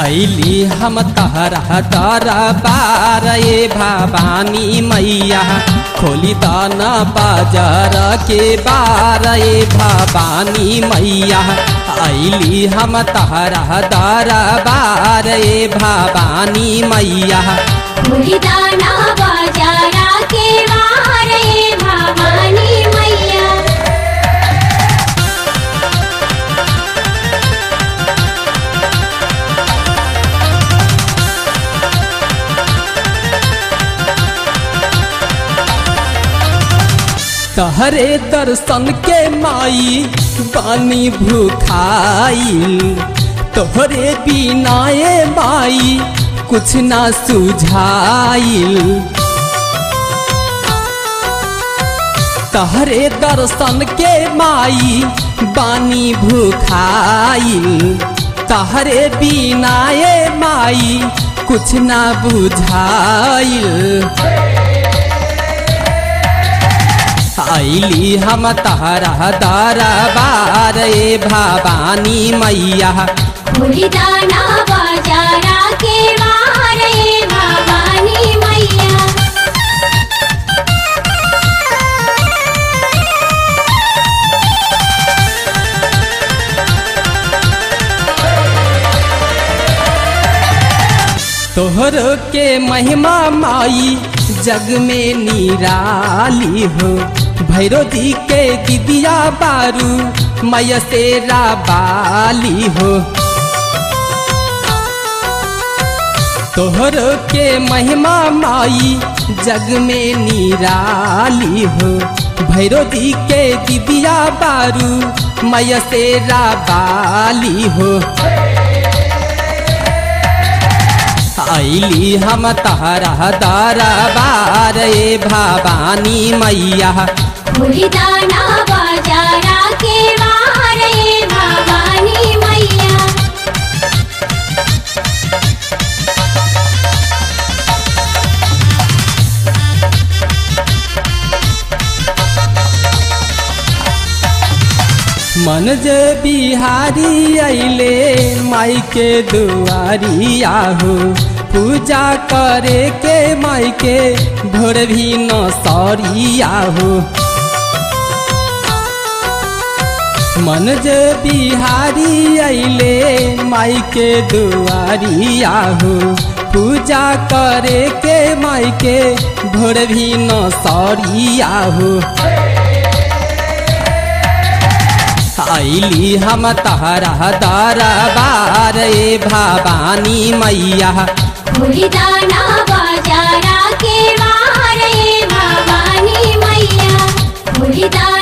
ऐली हम तहरा तारा बार ए भवानी मैया खोली दाना बाजार के बार ए भवानी मैया ऐली हम तहरा तारा बार ए भवानी मैया फूलदाना बाजारा के वारे भवानी मैया तहरे दर्शन के माई बानी भूखाइल तोहरे बिनाए माई कुछ ना सुझाइल तहरे दर्शन के माई बानी भूखाइल तहरे बिनाए माई कुछ ना बुझाइल ऐली हम तहरा दारा बार ए भवानी मैया फूलदाना बाजारा के वारे भवानी मैया तोहर के महिमा माई जग में निराली हो भैरो जी के दिदिया बारू मैया तेरा बाली हो तोहर के महिमा माई जग में निराली हो भैरो जी के दिदिया बारू मैया तेरा बाली हो ऐली हम तहरा दारा बार ए भवानी मैया फूलदाना बाजारा के वारे भवानी मैया मन जे बिहारी अइले माई के दुआरी आहो पूजा करे के माई के भोर भी न सरी आहो मन जे बिहारी अइले माई के दुआरी आहो पूजा करे के माई के भोर भी न सरी आहो ऐली हम तहरा दारा बार ए भवानी मैया फूलदाना बाजारा के वारे भवानी मैया फूलदाना